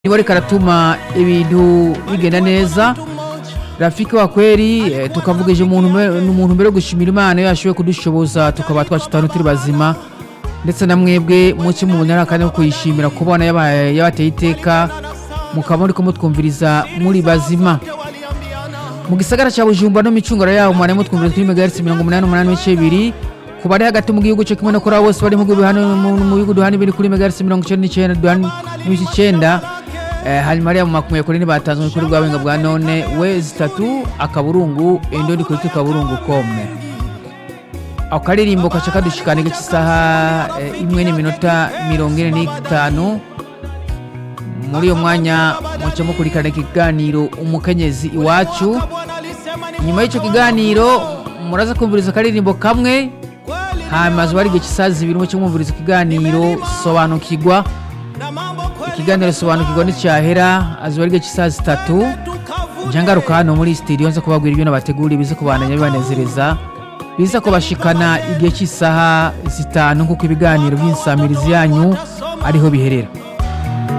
niwe ariko aratuma ibintu bigenda neza rafiki wa kweri eh, tukavugije umuntu mbe- n'umuntu mbere yo gushimira imana iyo yashoboye kudushoboza tukaba twacitanu turi bazima ndetse na mwebwe muke mubonera akanya ko kuyishimira kubona yabaye- yabateye iteka mukaba muriko mutwumviriza muri bazima mu gisagara cya bujumbura no micunguro yaho mwana mutwumviriza kuri megahertz mirongo umunani n'umunani n'ibice bibiri ku bari hagati mu gihugu cyo kimwe no kuri abo bose bari mu gihugu hano mu mu bihugu duhana biri kuri megahertz mirongo icyenda n'icyenda duhana n'ibice icyenda Eh, hanyuma ariya mu makumyabiri kuri batanzwe kuri bwa buhinga bwa none we zitatu akaburungu indoni kuri tukaburungu kome ako karirimbo kaca kadushikana igice isaha eh, imwe n'iminota mirongo ine n'itanu muri uyo mwanya muca mukurikirana ikiganiro umukenyezi iwacu nyuma y'icyo kiganiro muraza kumviriza akaririmbo kamwe hanyuma zuba ari igihe cy'isaha zibiri muce mwumviriza ikiganiro sobanukirwa ikiganiro sobanukirwa nticyahera azuba ari igihe cy'isaha zitatu njya ngaruka hano muri sitidiyo nza kubabwira ibyo nabateguriye biza kubandanya bibanezereza biza kubashikana igihe cy'isaha zitanu nk'uko ibiganiro by'insamirizi yanyu ariho biherera